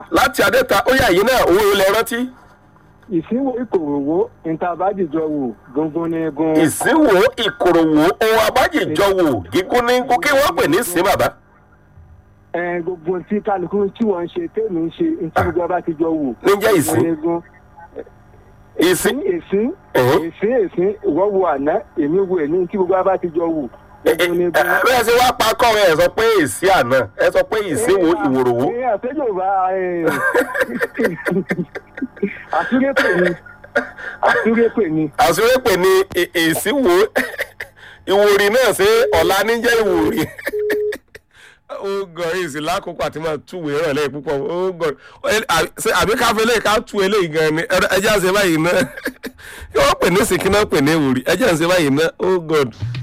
láti adẹ́ta ó yà yín náà owó ilẹ̀ rántí. ìsínwó ìkòròwò ìtàbájìjọ wò gungun ní gun. ìsínwó ìkòròwò ohun abájìjọ wò gígún ní gún kí wọ́n pè ní ìsín bàbá. ẹ gbogbo tí kálukú tí wọ́n ń ṣe tèmi ń ṣe ntí gbogbo ọba ti jọ wò. Níjẹ́ ìsín. gungun ní gun. ìsín èsín Ẹ̀hẹ́. èsín èsín ìwọ́ wo àná èmi wo èmi tí gbogbo ọba ti jọ wò. gungun ní gun. bẹ́ẹ̀ ṣe wá pa kọ́rin ẹ̀ sọ pé èsì àná ẹ sọ pé ìsínwó ìwòròwò. ẹ àtẹ́jọba àtúrépè ni àtúrépè ni. àsúrépè ni è- èsì wo ìwòrì náà ṣe ọ̀la níjẹ́ ìwòrì. ó gọ̀ èsì lákòókò àti máa túwèé rẹ̀ lẹ́yìn púpọ̀ ó gọ̀ ṣe àbí káfí eléyìí ká tú eléyìí gan ni ẹ jẹ́ àṣẹ báyìí náà kí wọ́n pè ní ìsìnkí náà pè ní ìwòrì ẹ jẹ́ àṣẹ báyìí náà ó gọ̀.